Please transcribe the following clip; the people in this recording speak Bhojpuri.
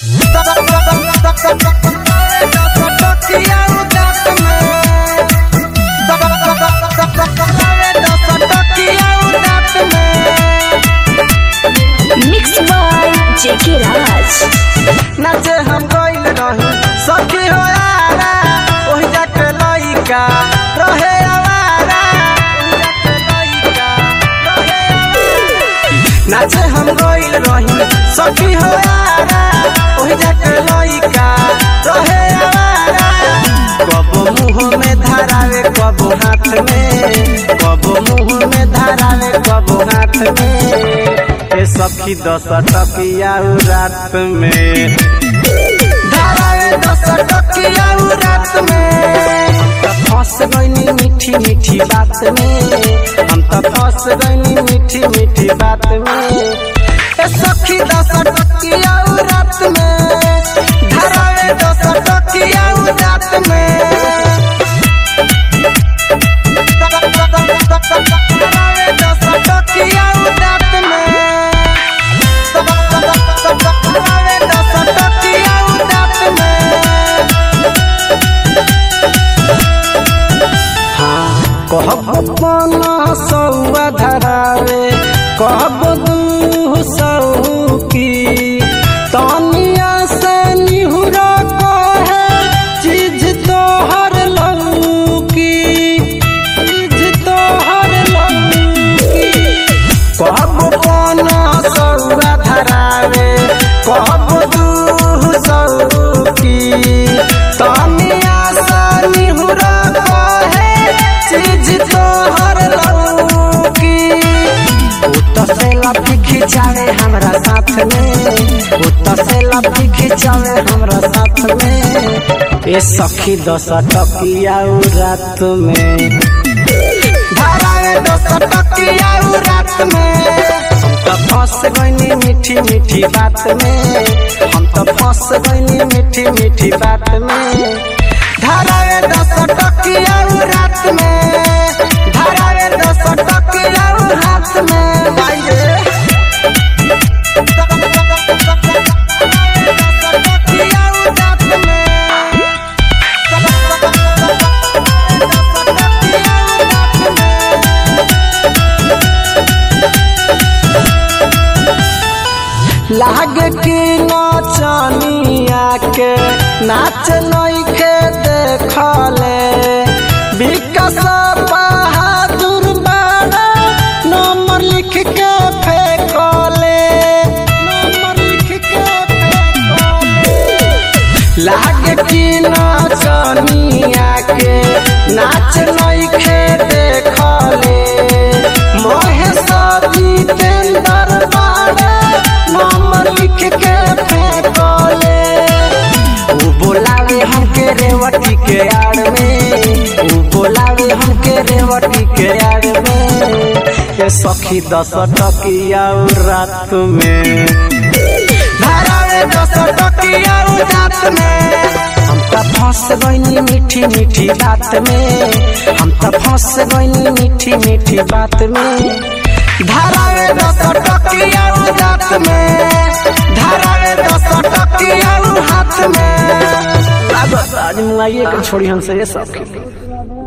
मिक्स बाय जेके राज नाचे हम गइल रही सखी हो यारा ओहि जाके लइका रहे आवारा ओहि जाके लइका रहे आवारा। नाचे हम गइल रही सखी हो यारा ओहि जाके लइका रहे आवारा कब मुंह में धरावे कब हाथ में कब मुंह में धरावे कब हाथ में ए सखी दस टकिया रात में धरावे दस टकिया रात में हम त फंस गइनी मीठी मीठी बात में हम त फंस गइनी मीठी मीठी बात में ए सखी दस टकिया रात में धरावे दस टकिया रात में धरावे दस टकिया रात में धरावे दस टकिया रात में कहब पना सौआ धरावे कहब दू सौ की तनिया से निहुरा कहे चीज तोहर लौकी चीज तोहर लौकी कहब पना सौआ धरावे कहब दू सौ की तनिया से निहुरा कहे चीज तोहर लौकी उत से लपी खिंचावे हमरा साथ में उत से लपी खिंचावे हमरा साथ में ए सखी दस टकिया रात में धरावे दस टकिया रात में हम तो फंस गइनी मीठी मीठी बात में हम तो फंस गइनी मीठी मीठी बात में धरावे दस टकिया रात में धरावे दस टकिया हाथ में बाइये लाग की नचनिया के नाच नइखे देखले विकास बहादुर बाड़ा नंबर लिख के फेंकले नंबर लिख के फेंकले लाग की नचनिया के नाच नइखे देखले महेश जितेंद्र बाड़ा नंबर लिख के फेंकले उ बोलावे हमके रेवती के आड़ में उ बोलावे हमके रेवती के आड़ में ये सखी दस टकिया रात में धरावे दस टकिया रात में हम त फंस गइनी मीठी मीठी बात में हम त फंस गइनी मीठी मीठी बात में धरावे दस टकिया रात में धरावे दस टकिया हाथ में लागत आज मुआइए के छोड़ी हमसे ये सब